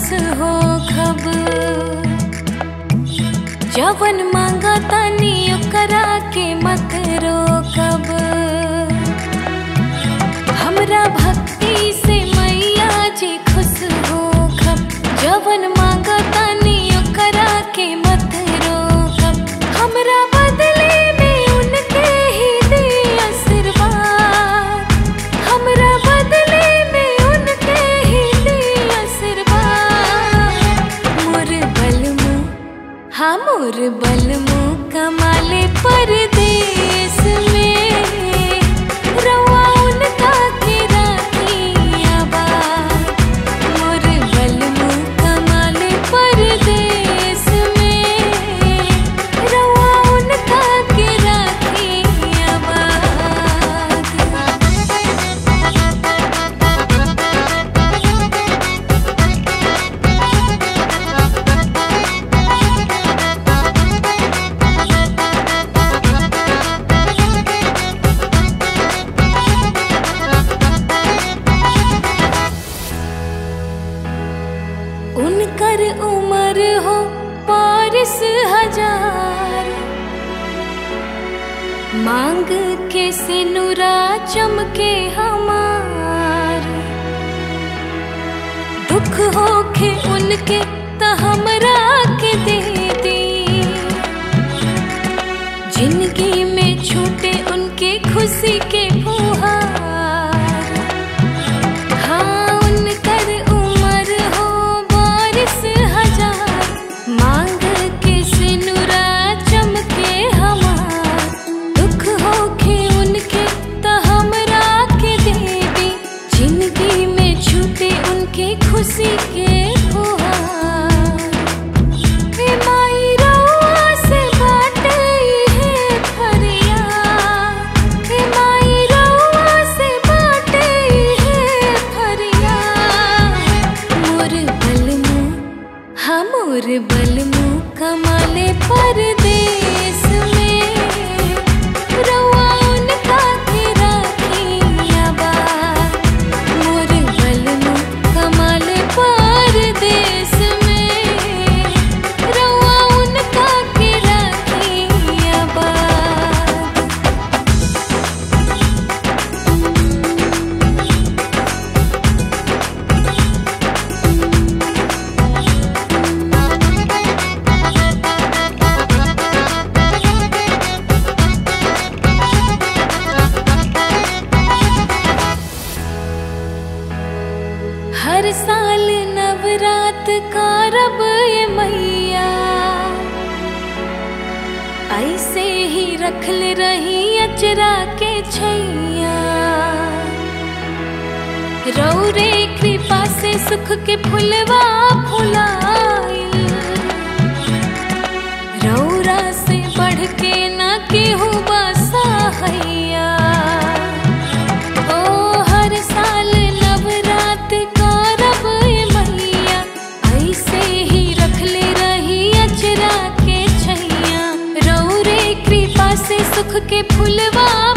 हो खब जवन मांगा तानी ओकरा के मत रोकब हमरा भक्ति से मैया जी खुश हो खब जवन मांगा तानी ओकरा के मत रोकब हमरा बदले में उनके ही दे आशीर्वाद हमरा बदले में उनके ही दे आशीर्वाद मोर बलमु हाँ मोर बलमु कमाले परदेस में रवा उनका के राखी आबाद मोर बलमु कमाले परदेस में रवा उनका के राखी आबाद उनकर उम्र हो पारिस हजार मांग के सिनुरा चमके हमार दुख होके उनके त हमरा के दे दी जिंदगी में छूटे उनके खुशी के फुहार हाँ उनकर उम्र हो बारिश हजार मांग के सिनुरा चमके हमार दुख होके उनके त हमरा के दे दी जिंदगी में छूटे उनके खुशी के फुहार हे माई रउआ से बाटे है फरियाद हे माई रउआ से बाटे है फरियाद मोर बलमु हाँ मोर बलमु कमाले परदेस में रउआ उनका के राखी आबाद मोर बलमु कमाले परदेस में रउआ उनका के राखी आबाद हर साल नवरात का रब ये मैया ऐसे ही रखल रही अचरा के छैया रौरे कृपा से सुख के फुलवा फुलाइल रौरा से बढ़ के ना केहू बसा हैया ओ हर साल नवरात का रब ये मैया ऐसे ही रखले रही अचरा के छैया रौरे कृपा से सुख के फुलवा